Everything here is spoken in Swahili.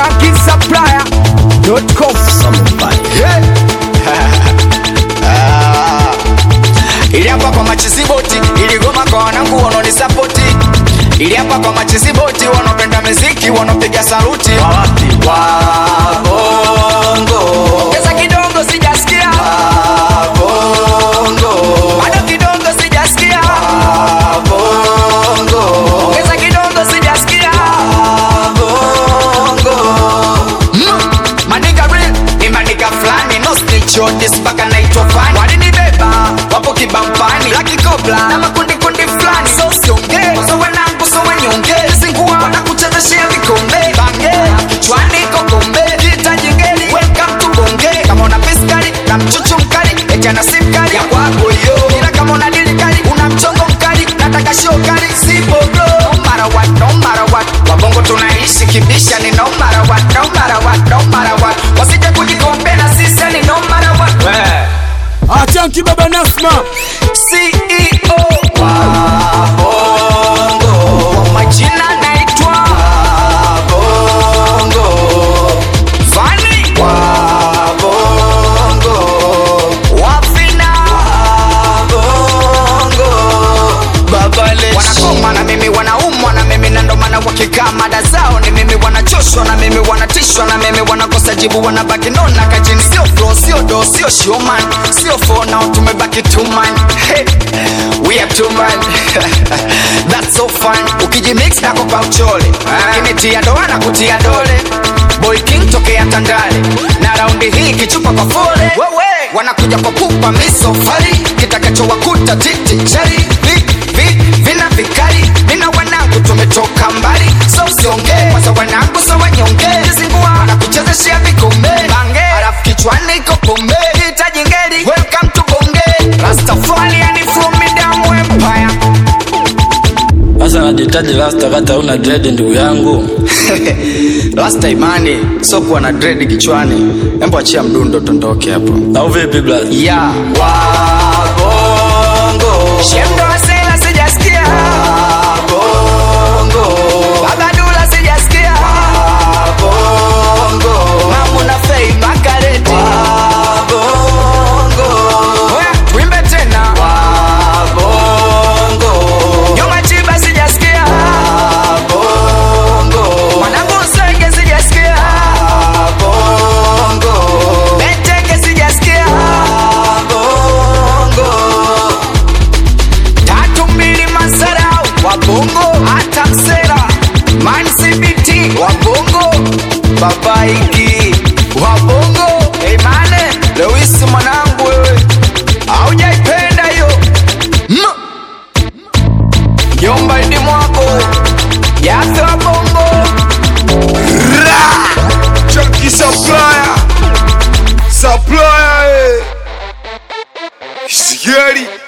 shankisupplier.com Yeah. Ah. ili hapa kwa machiziboti iligoma kwa wanangu wanaonisapoti ili hapa kwa machiziboti wanaopenda miziki wanaopiga saluti wabongo ongeza kidogo sijasikia wabongo bado kidogo sijasikia wabongo ongeza kidogo sijasikia wabongo maniga real ni maniga fulani no snitch on this mpaka naitwa fani walinibeba wapo kibampani laki kobla na makundi kundi fulani so siongee so wanangu so wanyonge zingua wanakuchezeshea vikombe bange kichwani kokombe kita jingeli welcome to bonge kama una piskali na mchuchu mkali eti ana sim kali ya kwako yo ila kama una dili kali una mchongo mkali nataka show kali sipo bro no matter what no matter what wabongo tunaishi kibisha ni no matter what no matter what no matter what wasije kujikombe na sisi ni no matter what achanki baba nasma CEO wa bongo kwa majina naitwa bongo Vani wa bongo Wafina bongo Babale wanakoma na mimi wanaumwa na mimi na ndo maana wakikaa mada zao ni mimi wanachoshwa na mimi wanatishwa na mimi wanakosa jibu wanabaki nona kajini sio flow sio do sio showman sio for now tumebaki two man hey, we are two man that's so fun ukijimix na kopa uchole kinitia doa na kutia dole boy king tokea tandale na raundi hii kichupa kwa fole wanakuja kwa pupa misofari kitakachowakuta titi chari vi, vi, vina vikali vina wanangu tumetoka mbali so usiongee kwanza wanangu so wanyonge zingua wanakuchezeshea vikombe bange alafu kichwani iko pombe hitaji ngeli welcome to bonge rastafari yani from midamu empire Sasa najitaji rasta kata una dread ndugu yangu. rasta imani so kuwa na dread kichwani embo achia mdundo tondoke hapo Au vipi blaza? ya wabongo shemdo wasela sijasikia wabongo babadula sijasikia wabongo mamuna fei makareti wabongo Oya, tuimbe tena wabongo nyuma chiba sijasikia wabongo mwanangu usenge sijasikia wabongo beteke sijasikia wabongo tatu mbili masarau wabongo hata msera man cbt wabongo babaiki wabongo emane lewisi mwanangu wewe aujaipenda hiyo Mm. nyumba idi mwako yafe wabongo chanki supplier supplier eh. sigari